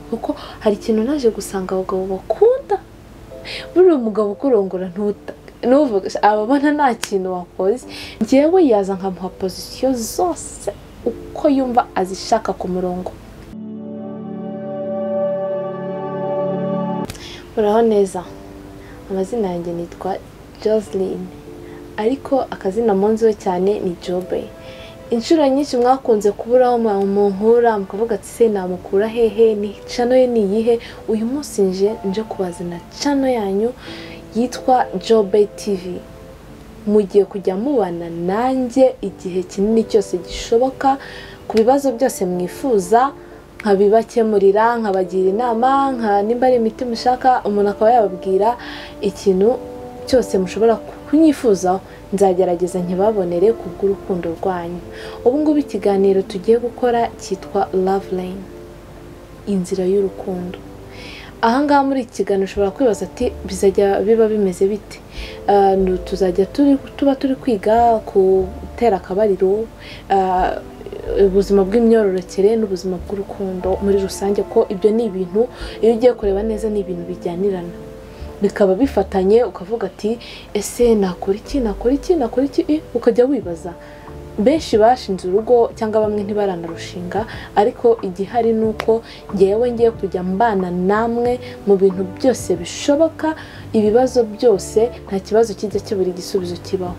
kuko hari ikintu naje gusanga abagabo bakunda buriya umugabo ukurongora ntuta nuvuga ababona nta kintu wakoze ngewe yaza nkamuha pozisiyo zose uko yumva azishaka ku murongo uraho neza amazina yanjye nitwa Joseline ariko akazina munziho cyane ni Jobe inshuro nyinshi mwakunze kuburaho munkura mukavuga ati se namukura hehe ni cano ye ni iyihe uyu munsi nje nje kubazana cano yanyu yitwa Jobe TV mugiye kujya mubana nanjye igihe kinini cyose gishoboka ku bibazo byose mwifuza nkabibakemurira nkabagira inama nka nimba ari imiti mushaka umuntu akaba yababwira ikintu cyose mushobora kunyifuzaho nzagerageza nkibabonere kubw'urukundo rwanyu ubu ngubu ikiganiro tugiye gukora cyitwa love lane inzira y'urukundo ahangaha muri iki kiganiro ushobora kwibaza ati bizajya biba bimeze bite Ah, nu- tuzajya turi- tuba turi kwiga ku gutera akabariro ah, ubuzima bw'imyororokere n'ubuzima bw'urukundo muri rusange ko ibyo ni ibintu iyo ugiye kureba neza ni ibintu bijyanirana bikaba bifatanye ukavuga ati ese nakora iki nakora iki nakora iki Eh, ukajya wibaza benshi bashinze urugo cyangwa bamwe ntibaranarushinga ariko igihari ni uko ngewe ngiye kujya mbana namwe mu bintu byose bishoboka ibibazo byose nta kibazo kijya kibura igisubizo kibaho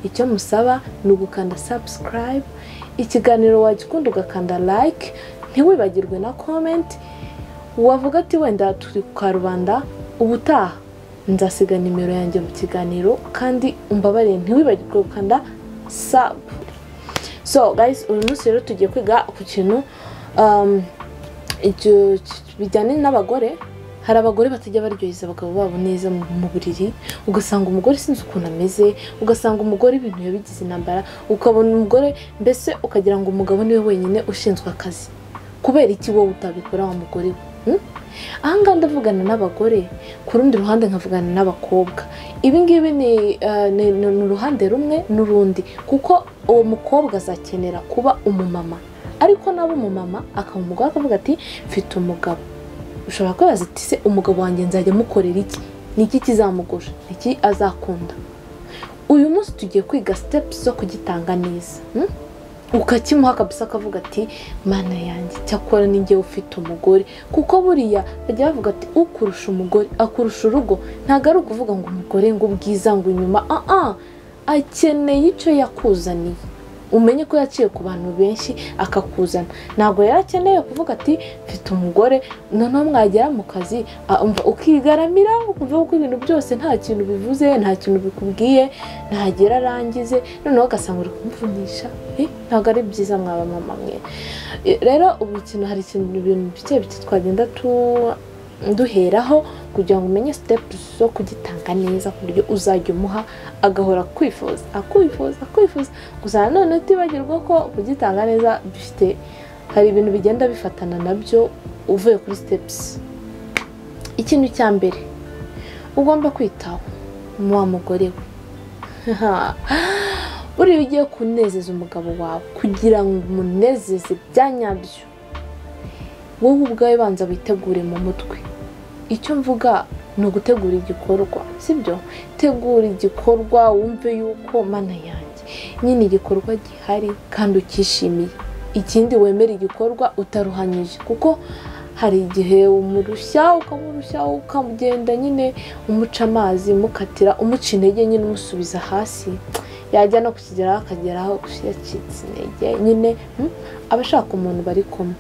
icyo musaba ni ugukanda subscribe ikiganiro wagikunda ugakanda like ntiwibagirwe na comment wavuga ati wenda turi ku karubanda ubutaha nzasiga nimero yanjye mu kiganiro kandi umbabarire ntiwibagirwe gukanda sabu so guys uyu munsi rero tugiye kwiga ku kintu um, icyo- bijyanye n'abagore hari abagore batajya baryoheza abagabo babo neza mu mu buriri ugasanga umugore sinzi ukuntu ameze ugasanga umugore ibintu yabigize intambara ukabona umugore mbese ukagira ngo umugabo niwe wenyine ushinzwe akazi kubera iki wowe utabikora wa mugore we hmm? ahangaha ndavugana n'abagore ku rundi ruhande nkavugana n'abakobwa ibi ngibi ni, eh, ni, ni, ni uruhande rumwe n'urundi kuko uwo mukobwa azakenera kuba umumama ariko naba umumama akaba umugore akavuga ati mfite umugabo ushobora kwibaza ati se umugabo wanjye nzajya mukorera iki ni iki kizamugusha ni iki azakunda uyu munsi tugiye kwiga steps zo kugitanga neza hmm? ukakimuha kabisa akavuga ati mana yanjye cyakora ni njyewe ufite umugore kuko buriya bajya bavuga ati ukurusha umugore akurusha urugo ntabwo ari ukuvuga ngo umugore ngo ubwiza ngo inyuma aa akeneye icyo yakuzaniye umenye ko yaciye ku bantu benshi akakuzana ntabwo yari akeneye kuvuga ati mfite umugore noneho mwagera mu kazi ah, umva ukigaramira ukumva ko ibintu byose nta kintu bivuze nta kintu bikubwiye ntagera arangize noneho ugasanga uri kumuvunisha Eh, ntabwo ari byiza mwaba mama mwe Eh, rero ubu ikintu hari ikintu ibintu bike bike twagenda tu- duheraho kugira ngo umenye sitepu zo kugitanga neza ku buryo uzajya umuha agahora akwifuza akwifuza akwifuza gusa nanone utibagirwa ko kugitanga neza bifite hari ibintu bigenda bifatana nabyo uvuye kuri sitepusi ikintu cya mbere ugomba kwitaho wa mugore we buriya ugiye kunezeza umugabo wawe kugira ngo umunezeze bya nyabyo wowe ubwawe banza witegure mu mutwe icyo mvuga ni ugutegura igikorwa sibyo tegura igikorwa wumve yuko mana yanjye nyine igikorwa gihari kandi ukishimiye ikindi wemere igikorwa utaruhanyije kuko hari igihe umurushya ukamurushya ukamugenda nyine umuca amazi umukatira umuca intege nyine umusubiza hasi yajya no kukigeraho akageraho yacitse intege nyine mm, aba ashaka umuntu bari kumwe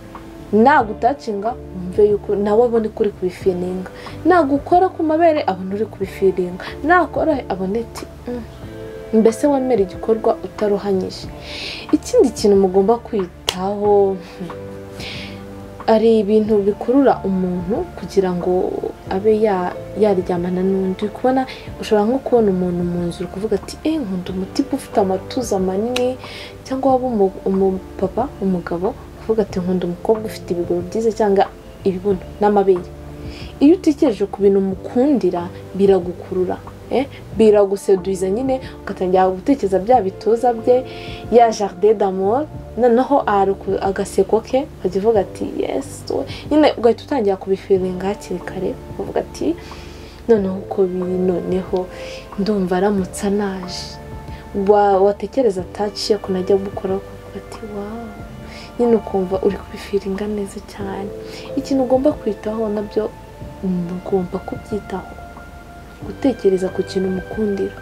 ntabwo utacinga wumve yuko nawe abona uko uri kubifiringa ntabwo ukora ku mabere abona uri kubifiringa nakora abona ati "Mm." mbese wemera igikorwa utaruhanyije ikindi kintu mugomba kwitaho hmm, hari ibintu bikurura umuntu kugira ngo abe ya- yaryamana n'undi Uri kubona ushobora nko kubona umuntu mu nzu uri kuvuga ati eee nkunda umutipe ufite amatuza manini cyangwa waba umu- umupapa umugabo uvuga ati nkunda umukobwa ufite ibiguru byiza cyangwa ibibuno n'amabere iyo utekereje ku bintu mukundira biragukurura eh, biraguseduza nyine ugatangira gutekereza bya bitoza bye ya jaride d'amor noneho ahari agaseko ke ukajya uvuga ati yesi nyine ugahita utangira kubifiringa hakiri kare ukavuga ati noneho uko biri noneho ndumva aramutse anaje watekereza ataciye ukuntu ajya gukora ukavuga ati wawu nyine ukumva uri kubifiringa neza cyane ikintu ugomba kwitaho nabyo ugomba kubyitaho gutekereza ku kintu umukundira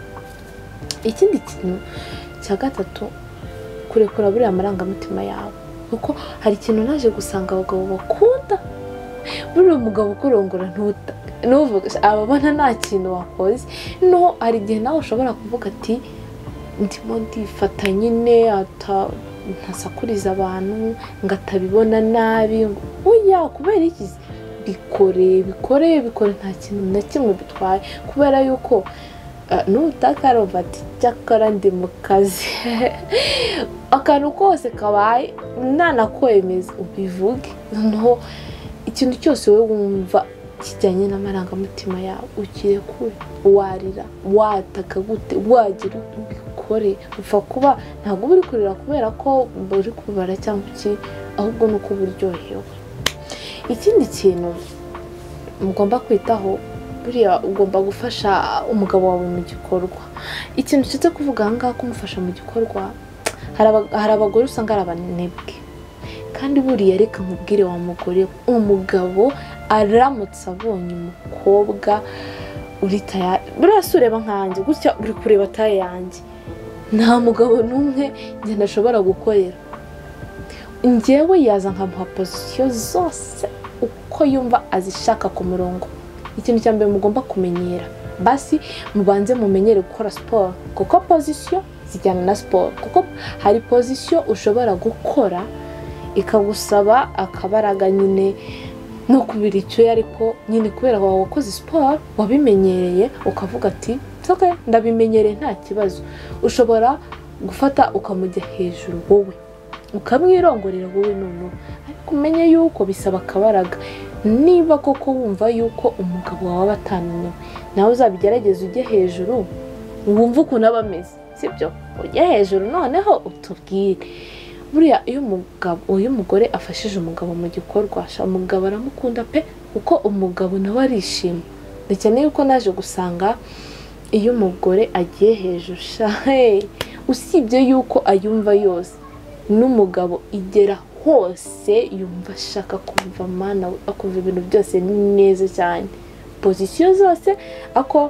ikindi kintu cya gatatu kurekura buriya amarangamutima yawe kuko hari ikintu naje gusanga abagabo bakunda buriya mugabo ukurongora ntuvuge ababona nta kintu wakoze no hari igihe nawe ushobora kuvuga ati ndimo ndifata nyine ntasakuriza abantu ngo atabibona nabi uya kubera iki bikore bikore bikore nta kintu na kimwe bitwaye kubera yuko nutaka robert cyakora ndi mu kazi akantu kose kabaye nanakwemeza ubivuge noneho ikintu cyose wowe wumva kijyanye n'amarangamutima yawe ukirekure warira wataka gute wagira ubikore upfa kuba ntabwo uba uri kurira kubera ko uri kubara cyangwa iki ahubwo ni uko uba uryohewe ikindi kintu mugomba kwitaho buriya ugomba gufasha umugabo wawe mu gikorwa ikintu kiza kuvuga aha ngaha kumufasha mu gikorwa hari abagore usanga ari abanebwe kandi buriya reka nkubwire wa mugore umugabo aramutse abonye umukobwa uri tayari buriya si ureba nkanjye gutya uri kureba taye yanjye nta mugabo n'umwe njye ashobora gukorera njyewe yaza nkamuha pozisiyo zose uko yumva azishaka ku murongo ikintu cya mbere mugomba kumenyera basi mubanze mumenyere gukora siporo kuko pozisiyo zijyana na siporo kuko hari pozisiyo ushobora gukora ikagusaba akabaraga nyine no kubira icyuya ariko nyine kubera wawe wakoze siporo wabimenyereye ukavuga ati nsoke ndabimenyereye nta kibazo ushobora gufata ukamujya hejuru wowe ukamwirongorera wowe noneho ariko umenye yuko bisaba akabaraga niba koko wumva yuko umugabo wawe atananiwe nawe uzabigerageze ujye hejuru wumve ukuntu aba ameze sibyo ujye hejuru noneho utubwire buriya iyo umugabo uyu mugore afashije umugabo mu gikorwa umugabo aramukunda pe kuko umugabo nawe arishima dukeneye ko naje gusanga iyo umugore agiye hejuru usibye yuko ayumva yose n'umugabo igera hose yumva ashaka kumva amana akumva ibintu byose ni neza cyane pozisiyo zose ako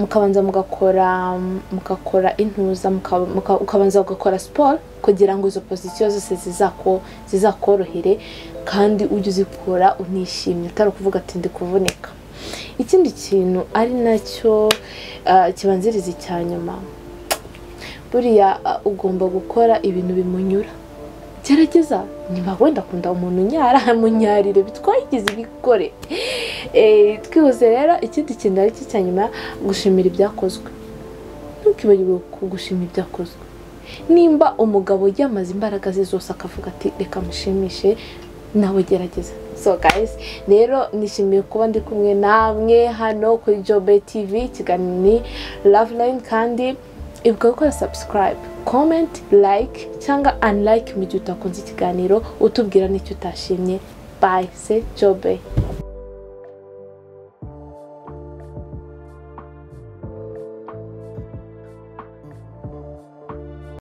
mukabanza mugakora mugakora intuza ukabanza ugakora siporo kugira ngo izo pozisiyo zose zizakorohere kandi ujye uzikora unishimye utari ukuvuga ati ndi kuvunika ikindi kintu ari nacyo kibanziriza icya nyuma buriya ugomba gukora ibintu bimunyura gerageza niba wenda akunda umuntu unyara munyarire bitwagize ibikore twibuze rero ikindi kintu ari cyo cya nyuma gushimira ibyakozwe ntukibagirwe gushimira ibyakozwe nimba umugabo yamaze imbaraga ze zose akavuga ati reka mushimishe nawe gerageza so guys rero nishimiye kuba ndi kumwe namwe hano kuri jobe tivi ikiganiro ni ravulayini kandi ibuka gukora subscribe comment like cyangwa unlike mu gihe utakunze ikiganiro utubwira n'icyo utashimye bye se jobe